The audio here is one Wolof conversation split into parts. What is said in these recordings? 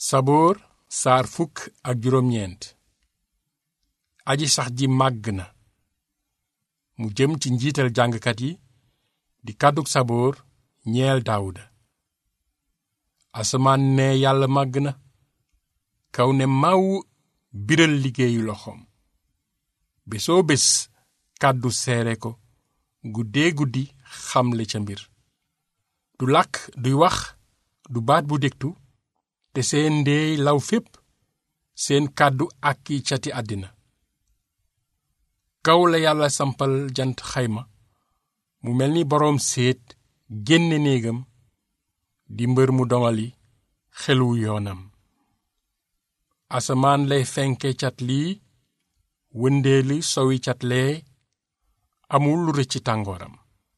saboor saar fukk ak juróom-ñeent aji sax ji màgg na mu jëm ci njiital jàngkat yi di kàddug saboor ñeel daawuda asamaan ne yàlla màgg na kaw ne màw biral liggéeyu loxoom bésoo bés kàddu seere ko guddee guddi xamle ca mbir du làkk duy wax du baat bu dégtu te seen ndeey law fépp seen kàddu ak ki cati àddina kaw la yàlla sampal jant xayma mu mel ni boroom séet génne néegam di mbër mu dongali xelu yoonam asamaan lay fenke cat lii wëndeeli sowi cat lee amul lu rëcc tàngooram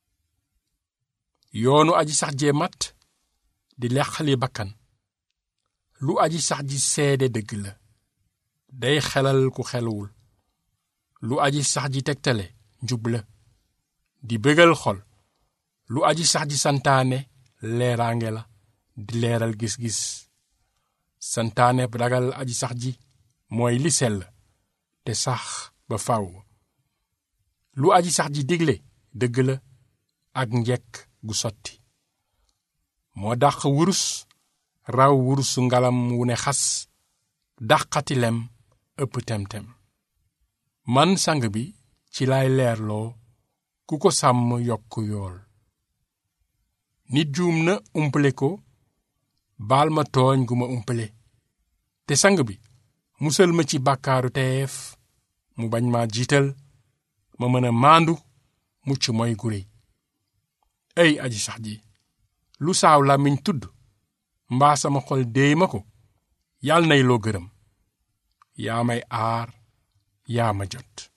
yoonu aji sax jee mat di leqali bakkan lu aji sax ji seede dëgg la day xelal ku xeluwul lu aji sax ji tegtale njub la di bégal xol lu aji sax ji santaane leeraange la di leeral gis-gis santaane ragal aji sax ji mooy li sell te sax ba faw lu aji sax ji digle dëgg la ak njekk gu sotti moo dàq wurus raw wurusu ngalam wu ne xas dàqati lem ëpp tem-tem man sang bi ci lay leerloo ku ko sàmm yokk yool nit juum na umpale ko baal ma tooñ gu ma umpale te sang bi musal ma ci bàkkaaru teef mu bañ ma jiital ma mën a maandu mucc mooy gu réy ey aji sax ji lu saaw làmmiñ tudd mbaa sama xol déey ma ko yàlla nay loo gërëm yaa may aar yaa ma jot